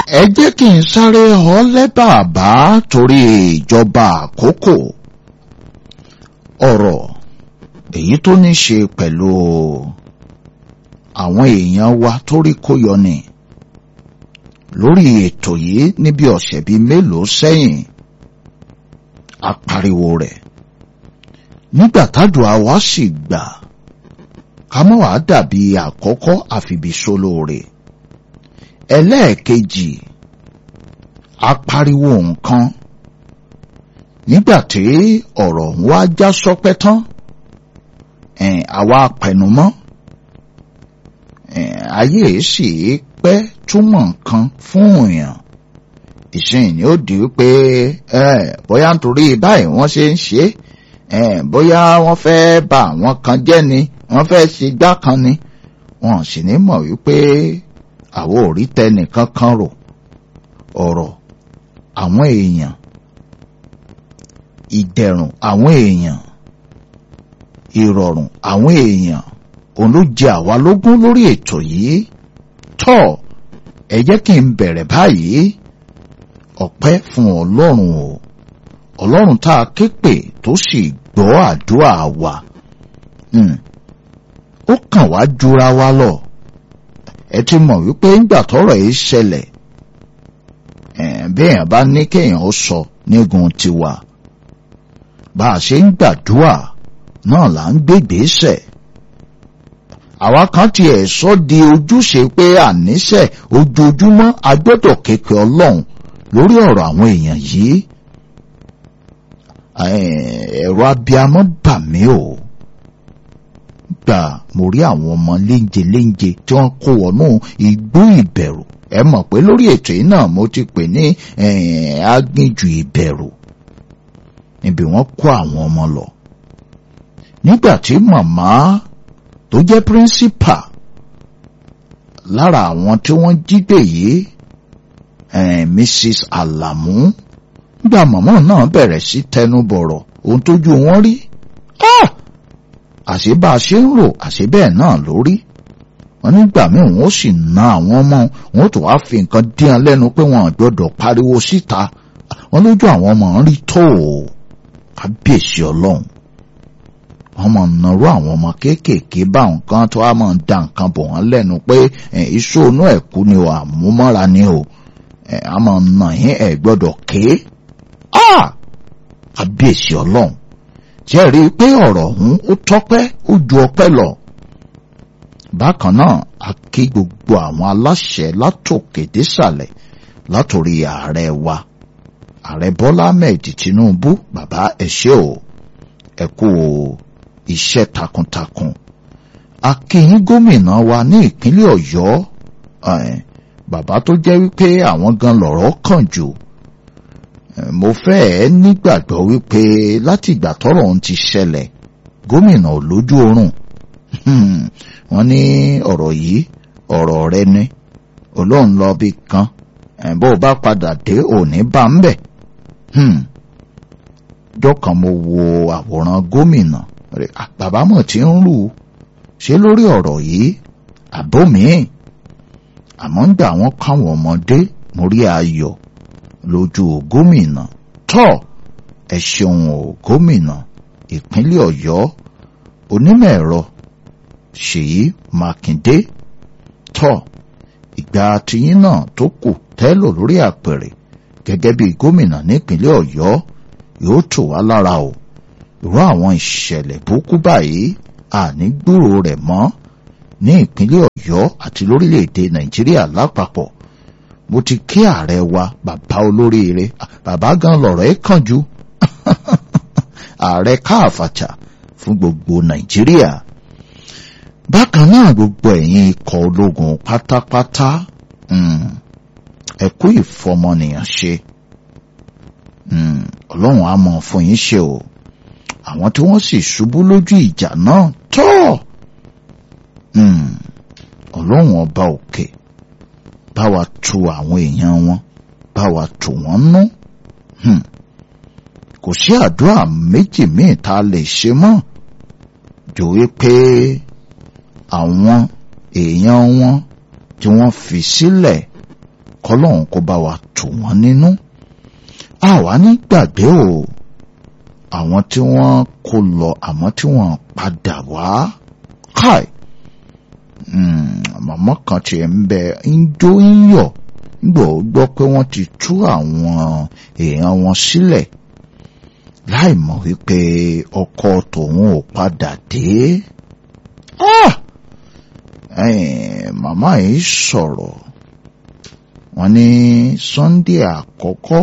ẹ jẹ́ kí n sáré ọ lẹ́bàbá torí ìjọba àkókò ọ̀rọ̀ èyí tó ní ṣe pẹ̀lú àwọn èèyàn wa tó rí kó yọ ni lórí ètò yìí níbi ọ̀sẹ̀ bíi mélòó sẹ́yìn apariwo rẹ̀ nígbà tádùá wa sì gbà ká mọ́ wàá dàbí àkọ́kọ́ àfibìsolóore ẹlẹ́ẹ̀kejì apariwo nǹkan nígbà tí ọ̀rọ̀ ń wá já sọpẹ́ tán àwa pẹ̀numọ́ ayé sì pẹ́ túmọ̀ nǹkan fún èèyàn ìsìn ni ó di wípé bóyá nítorí báyìí wọ́n ṣe ń ṣe bóyá wọ́n fẹ́ bà àwọn kan jẹ́ ni wọ́n fẹ́ ṣe gbá kan ni wọ́n sì ní mọ̀ wípé àwọn ò rí tẹnìkan kan rò ọ̀rọ̀ àwọn èèyàn ìdẹ̀rùn àwọn èèyàn ìrọ̀rùn àwọn èèyàn òun ló jẹ àwa lógún lórí ètò yìí tọ́ ẹ jẹ́ kí n bẹ̀rẹ̀ báyìí ọpẹ́ fún ọlọ́run o ọlọ́run tá a ké pè tó sì gbọ́ àdúrà wa ó kàn wá jura wa lọ ẹ ti mọ̀ wípé ńgbà tọ́rọ̀ yìí ṣẹlẹ̀ béèyàn bá ní kéèyàn ó sọ nígun tiwa bá a ṣe ń gbàdúrà náà là ń gbégbèsè àwa kan tiẹ̀ sọ di ojúṣe pé àníṣe ojoojúmọ́ a gbọ́dọ̀ képe ọlọ́run lórí ọ̀rọ̀ àwọn èèyàn yìí ẹ̀rọ abiyamọ bà mí o gbà mo rí àwọn ọmọ léńje léńje tí wọ́n kó wọnú igbó ìbẹ̀rù ẹ mọ̀ pé lórí ètò yìí náà mo ti pè ní aginjù ìbẹ̀rù níbi wọ́n kó àwọn ọmọ lọ nígbà tí màmá tó jẹ́ píríncípà lára àwọn tí wọ́n jí gbé yìí Mrs. Alamu nígbà màmá náà bẹ̀rẹ̀ sí tẹnubọ̀rọ̀ ohun tójú wọn rí àṣé bá a ṣe ń rò àṣé bẹ́ẹ̀ náà lórí wọn nígbà míì wọn ó sì na àwọn ọmọ wọn ó tó wá fi nǹkan dín an lẹ́nu pé wọn gbọ́dọ̀ pariwo síta wọn lójú àwọn ọmọ ń rí tó o kábíyèsí ọlọ́run wọn mọ̀ nàró àwọn ọmọ kéékèèké bá nǹkan tó wá máa da nǹkan bọ̀ wọ́n lẹ́nu pé iṣó inú ẹ̀kú ni o àmúmọ́ra ni o a máa nà yín ẹ̀ gbọ́dọ̀ ké kábíyèsí ọlọ́run jẹ́rìí pé ọ̀rọ̀ ọ̀hún ó tọ́pẹ́ ó ju ọpẹ́ lọ. bákan náà a kí gbogbo àwọn aláṣẹ látòkè désàlẹ̀ látòrí ààrẹ wa ààrẹ bọ́lá ahmed tinubu bàbá ẹ ṣé o ẹ kú iṣẹ́ takuntakun a kí yín gómìnà wa ní ìpínlẹ̀ ọ̀yọ́ bàbá tó jẹ́ wípé àwọn gan lọ̀rọ̀ kàn jù mo fẹ́ nígbàgbọ́ wípé láti ìgbà tọ́rọ̀ ohun ti ṣẹlẹ̀ gómìnà ò lójú oorun wọ́n ní ọ̀rọ̀ yìí ọ̀rọ̀ rẹ ni olóhùn lọ bí kan bó o bá padà dé òní bá ń bẹ̀ jọ́kan mo wo àwòrán gómìnà bàbá mọ̀ tí ń rù ṣé lórí ọ̀rọ̀ yìí àbómiì àmọ́ ń gbà wọ́n káwọn ọmọdé mo rí ayọ̀ lójú gómìnà tọ́ ẹ ṣeun o gómìnà ìpínlẹ̀ ọ̀yọ́ onímọ̀ ẹ̀rọ ṣèyí mákindé tọ́ ìgbà tiyín náà tó kù tẹ́lò lórí àpèrè gẹ́gẹ́ bí gómìnà nípínlẹ̀ ọ̀yọ́ yóò tù wá lára o irú àwọn ìṣẹ̀lẹ̀ burúkú báyìí àní gbúrò rẹ̀ mọ́ ní ìpínlẹ̀ ọ̀yọ́ àti lórílẹ̀‐èdè nàìjíríà lápapọ̀ mo ti kí ààrẹ wa bàbá olóríire bàbá gan lọ̀rọ̀ ẹ̀ kàn jù ààrẹ káàfàtà fún gbogbo nàìjíríà bákan náà gbogbo ẹ̀yin ikọ̀ ológun pátápátá ẹ kú ìfọmọnìyàn ṣe ọlọ́run á mọ̀ fún yín ṣe o àwọn tí wọ́n sì ṣubú lójú ìjà náà tọ́ ọlọ́run ọba òkè bá wa tu àwọn èèyàn wọn bá wa tù wọ́n nú kò sí àdúrà méjì míì tá a lè ṣe mọ́ jò wípé àwọn èèyàn wọn tí wọ́n fi sílẹ̀ kọ́lọ́hún kó bá wa tù wọ́n nínú àwa ní gbàgbé o àwọn tí wọ́n kó lọ àmọ́ tí wọ́n padà wá káì màmá kan tiẹ̀ ń bẹ ń jó ń yọ̀ gbọ́ gbọ́ pé wọ́n ti tú àwọn èèyàn wọn sílẹ̀ láì mọ̀ wípé ọkọ tòun ò padà dé. màmá yìí sọ̀rọ̀ wọ́n ní Sunday àkọ́kọ́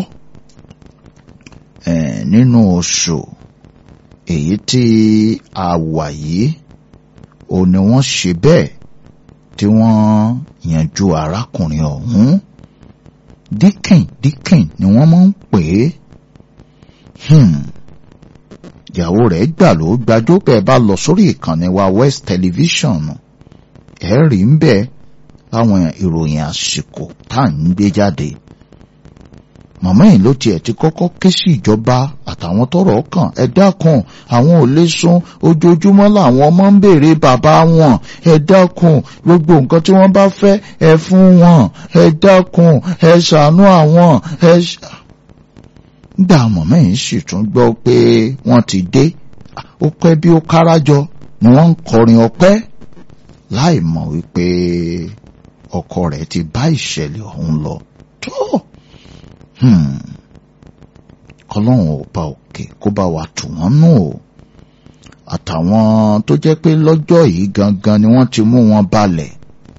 nínú oṣù èyí tí a wà yìí ò ní wọ́n ṣe bẹ́ẹ̀ tí wọ́n yanjú arákùnrin ọ̀hún díkìn díkìn ni wọ́n máa ń pè é ìyàwó rẹ̀ gbà ló gbàjọ bẹ́ẹ̀ bá lọ sórí ìkànnì wa West Television ẹ rí ń bẹ láwọn ìròyìn àsìkò tá à ń gbé jáde màmá yìí ló tiẹ̀ ti kọ́kọ́ ké sí ìjọba àtàwọn tọ́rọ̀ kàn ẹ dákun àwọn ò lè sùn ojoojúmọ́ làwọn ọmọ ń béèrè bàbá wọn ẹ dákun gbogbo nǹkan tí wọ́n bá fẹ́ ẹ fún wọn ẹ dákun ẹ ṣàánú àwọn ẹ ṣà. nígbà màmá yìí sì tún gbọ́ pé wọ́n ti dé ó pẹ́ bí ó kárajọ ni wọ́n ń kọrin ọpẹ́ láì mọ̀ wípé ọkọ rẹ̀ ti bá ìṣẹ̀lẹ̀ ọ̀hún lọ tó kọlọ́run ọba òkè kó bá wa tù wọ́n nù o àtàwọn tó jẹ́ pé lọ́jọ́ yìí gangan ni wọ́n ti mú wọn balẹ̀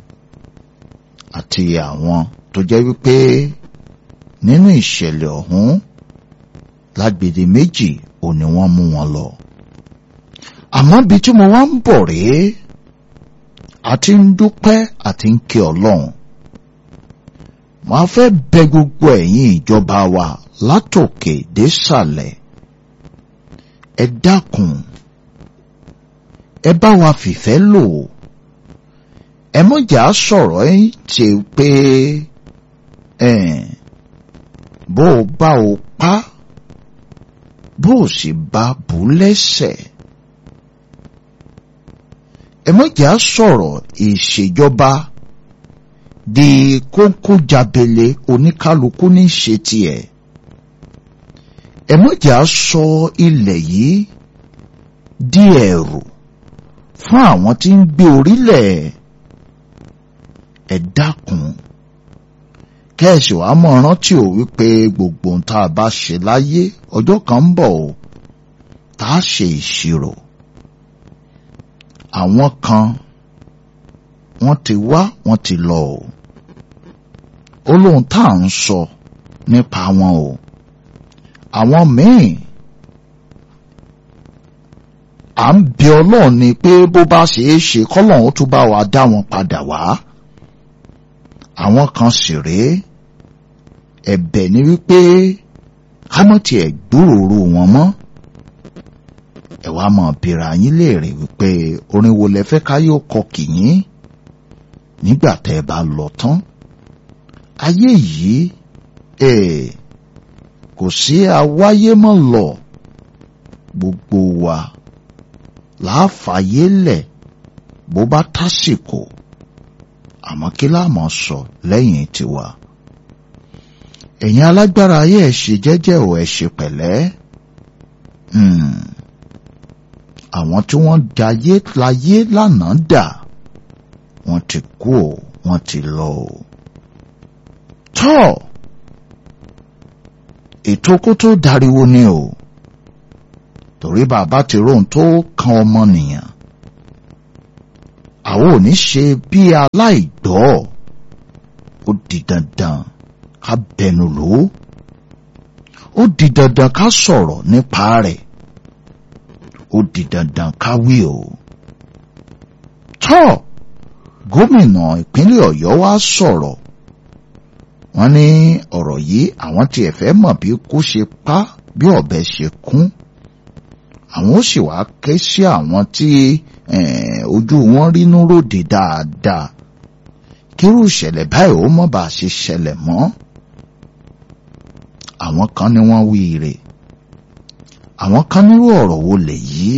àti àwọn tó jẹ́ wípé nínú ìṣẹ̀lẹ̀ ọ̀hún lágbèdè méjì ò ní wọ́n mú wọn lọ àmọ́ bí tí mo wá ń bọ̀ rèé àti ń dúpẹ́ àti ń kí ọlọ́run wọ́n fẹ́ bẹ gbogbo ẹ̀yin ìjọba wa látòkè désàlẹ̀ ẹ dákun ẹ bá wa fìfẹ́ lò ẹ mọ̀jà sọ̀rọ̀ ẹ ṣe pé bó o bá o pa bó o sì bá bù lẹ́sẹ̀ ẹ mọ̀jà sọ̀rọ̀ ìṣèjọba di kókó jabele oníkálukú ní ṣe tiẹ̀ ẹ mọ̀jà sọ ilẹ̀ yìí di ẹ̀rù fún àwọn tí ń gbé orílẹ̀ ẹ dákun kẹ́ẹ̀sì wàá mọ̀ rántí ò wípé gbogbo ohun tá a bá ṣe láyé ọjọ́ kan ń bọ̀ o tá a ṣe ìṣirò àwọn kan wọ́n ti wá wọ́n ti lọ o ó lóhun tá à ń sọ nípa wọn o àwọn míì à ń bẹ ọlọ́run ni pé bó bá ṣe é ṣe kọ́lọ́run tún bá wa dá wọn padà wá àwọn kan sì rèé ẹ̀bẹ̀ ni wípé ká mọ̀ tiẹ̀ gbúròrò wọn mọ́ ẹ wá mọ̀ bìrà yín léèrè wípé orin wo lẹ fẹ́ ká yóò kọ kìyín nígbà tẹ́ ẹ bá lọ tán ayé yìí ẹ kò sí awáyé mọ́ lọ gbogbo wa láàfàyè lẹ̀ bó bá tásìkò àmọ́ kí láàmú sọ lẹ́yìn tiwa ẹ̀yin alágbára ayé ẹ̀ ṣe jẹ́jẹ́ ò ẹ̀ ṣe pẹ̀lẹ́ àwọn tí wọ́n dayé láyé lánàá dà wọ́n ti kú ò wọ́n ti lọ ò tọ́ ètò kó tó dariwo ni o torí bàbá ti róhun tó kan ọmọnìyàn àwọn ò ní ṣe bí aláìgbọ́ ó di dandan ká bẹnu lò ó ó di dandan ká sọ̀rọ̀ nípa rẹ̀ ó di dandan ká wí o tọ́ gómìnà ìpínlẹ̀ ọ̀yọ́ wá sọ̀rọ̀ wọ́n ní ọ̀rọ̀ yìí àwọn tiẹ̀ fẹ́ mọ̀ bí kò ṣe pa bí ọ̀bẹ ṣe kún àwọn ó sì wá ké sí àwọn tí ojú wọn rínú ròde dáadáa kírú ìṣẹ̀lẹ̀ báyìí ó mọ̀ bá ṣe ṣẹlẹ̀ mọ́ àwọn kan ní wọ́n wí rè àwọn kan nírú ọ̀rọ̀ wo lè yí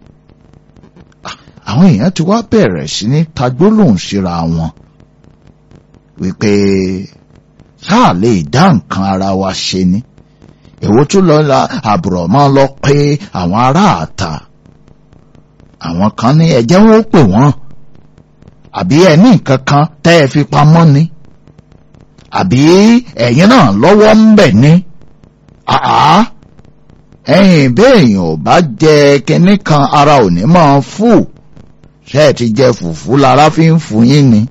àwọn èèyàn ti wá bẹ̀rẹ̀ sí ní tagbólóhùn síra wọn wípé sáà lè dá nǹkan ara wa ṣe ni èwo tún lọ la àbùrọ̀ máa lọ pé àwọn ará àta àwọn kan ní ẹ̀jẹ̀ wọn ó pè wọ́n àbí ẹ ní nǹkan kan tẹ́ ẹ fi pamọ́ ni àbí ẹ̀yin náà lọ́wọ́ ń bẹ̀ ni àá ẹ̀yin béèyàn ò bá jẹ kinní kan ara ò ní máa fò ṣé ẹ ti jẹ fùfú lára fi ń fún yín ni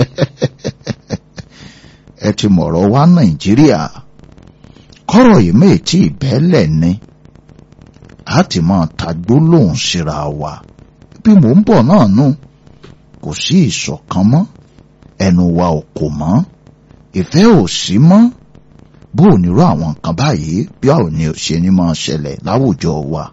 ẹ ti mọ̀rọ̀ wá nàìjíríà kọ́rọ̀ yìí méjì ìbẹ́lẹ̀ ni a ti máa ta gbólóhùn síra wa bí mò ń bọ̀ náà nù kò sí ìṣọ̀kan mọ́ ẹnu wa ò kò mọ́ ìfẹ́ ò sí mọ́ bó ò nírú àwọn nǹkan báyìí bí a ò ní ṣe ní máa ṣẹlẹ̀ láwùjọ wa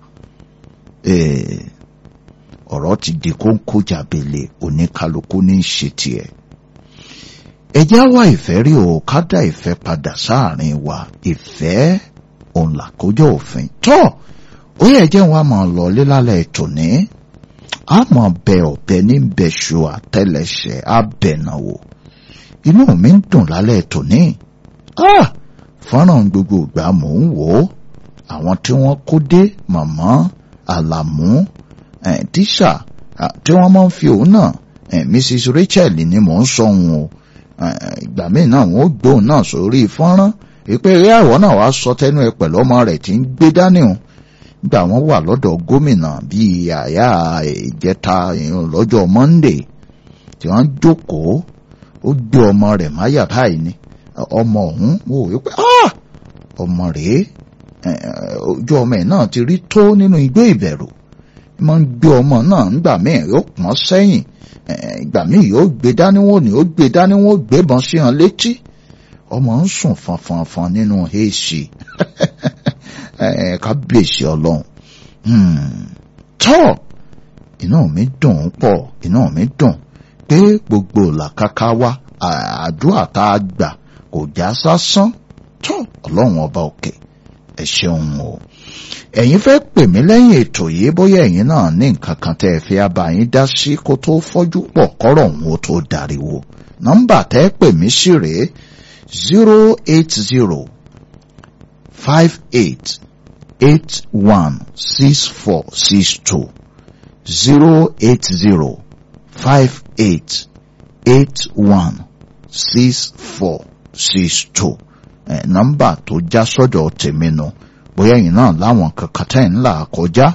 ọ̀rọ̀ ti di kóńkó jàbèlè oníkálukú ní í ṣe tiẹ̀ ẹ já wá ìfẹ́ rí o ká dá ìfẹ́ padà sáàrin wa ìfẹ́ òun làkójọ òfin tọ́ ó yẹ jẹ́ wọn a máa lọ lílálẹ̀ ètò ní a máa bẹ ọ̀bẹ ní bẹ̀ṣù àtẹlẹsẹ̀ abẹ̀nàwò inú mi ń dùn lálẹ́ ètò ní fọ́nrán gbogbo ìgbà mò ń wò ó àwọn tí wọ́n kó dé màmá àlàmú tíṣà tí wọ́n máa ń fi òun náà Mrs Rachel ni mò ń sọ òun o ìgbà míì náà wọn ó gbóhùn náà sórí fọ́nrán ìpè eré àwọ̀ náà wàá sọ tẹnu ẹ pẹ̀lú ọmọ rẹ̀ tí ń gbé dání o nígbà wọn wà lọ́dọ̀ gómìnà bíi àyà ìjẹta lọ́jọ́ Monday tí wọ́n jókòó ó gbé ọmọ rẹ̀ máyà báyìí ni ọmọ ọ̀hún wò wípé ọmọ rèé ojú ọmọ ẹ̀ náà ti rí tó nínú igbó ìbẹ̀rù máa ń gbé ọmọ náà nígbà míì yóò pọ́n sẹ́yìn ìgbà míì yóò gbé dání wọn ni ó gbé dání wọn gbébọn sí hàn létí ọmọ ń sùn fanfanfan nínú èsì kábíyèsí ọlọ́run tọ́ inú mi dùn pọ̀ inú mi dùn pé gbogbo làkàkà wa àdúrà tá a gbà kò já sásán tọ́ ọlọ́run ọba òkè ẹ ṣeun o ẹ̀yin fẹ́ pè mí lẹ́yìn ètò yìí bóyá ẹ̀yin náà ní nǹkan kan tẹ́ ẹ fi abà yín dá sí kó tó fọ́jú pọ̀ kọ́rọ̀ òun ó tó dariwo nọ́mbà tẹ́ pè mí sí rèé zero eight zero five eight eight one six four six two zero eight zero five eight eight one six four six two ẹ̀ nọ́mbà tó já sọ́dọ̀ tèmi nù. No bóyá ẹ̀yin náà láwọn kankan tẹ́ ń là kọjá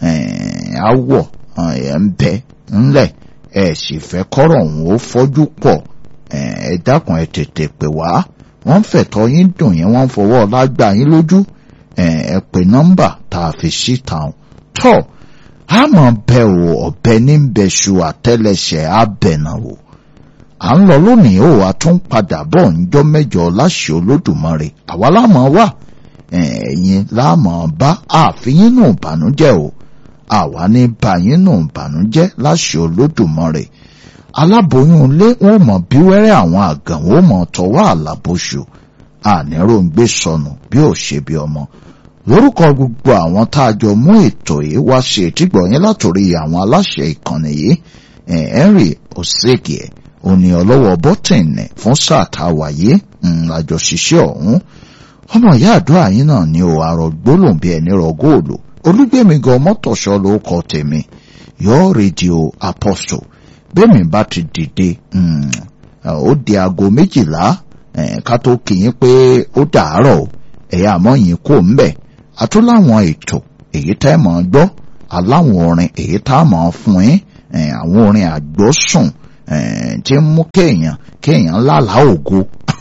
àwọ̀ ẹ̀ ń bẹ ńlẹ̀ ẹ̀ sì fẹ́ kọ́rọ̀ òun ó fọ́jú pọ̀ ẹ̀ dákun ẹ̀ tètè pè wá wọ́n ń fẹ̀tọ́ yín dùn yín wọ́n ń fọwọ́ lágbà yín lójú ẹ̀ pè nọ́mbà tá a fi síta tọ́ a mọ̀ bẹ́ o ọ̀bẹ ní bẹ́ṣu àtẹ́lẹsẹ̀ abẹ̀nà o à ń lọ lónìí ó wa tún padà bọ̀ ńjọ́ mẹ́jọ láṣẹ Olódùmarè àwa láàmú wà ẹ̀yin láàmọ̀ bá àfihàn nù ìbànújẹ́ o àwa ní báyìí nù ìbànújẹ́ láṣẹ Olódùmarè aláboyún ilé wọn mọ̀ bí wẹ́rẹ́ àwọn àgàn wọn mọ̀ tọwọ́ àlàbòṣù àníròǹgbé sọnù bí ò ṣe bí ọmọ lórúkọ gbogbo àwọn tá a jọ mú ètò yìí wá ṣe ìtìgbọ̀yìn látòrí àwọn aláṣẹ ìkànnì yìí Henry Osege òní ọlọ́wọ́ bọ́tìnì fún sáà tá a wáyé àjọṣiṣẹ́ ọ̀hún ọmọ ìyá àdúrà yín náà ní o àrò gbólóhùn bí ẹni rọ góòlù olúgbèmí gan mọ́tòṣọ́ ló kọ tèmi yọ rédíò apostle bẹ́ẹ̀mi bá ti dìde ó di aago méjìlá ká tó kì í pé ó dàárọ̀ ẹ̀yà àmọ́ yín kò ń bẹ̀ àtúláwọn ètò èyí tẹ́ mọ̀ ọ́ gbọ́ aláwọn orin èyí tá a mọ̀ ọ́ fún yín àwọn orin àgbọ́sùn tí ń mú kéèyàn kéèyàn lálàá ògo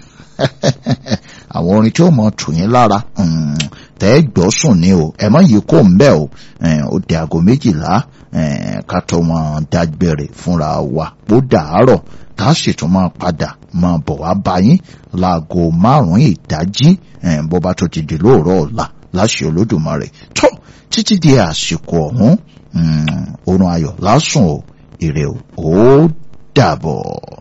àwọn orin tí ó mọ tù yín lára tẹ́ gbọ́ sùn ni o ẹ mọ́ yìí kò ń bẹ́ o ó di aago méjìlá ká tó wọn dágbére fúnra wa bó dàárọ̀ tá a sì tún máa padà máa bọ̀ wá bá yín láago márùn-ún ìdájí bó bá tó ti di lóòrọ̀ ọ̀la láṣẹ Olódùmarè tó títí di àsìkò ọ̀hún oorun ayọ̀ lásùn o ire o ó dàbọ̀.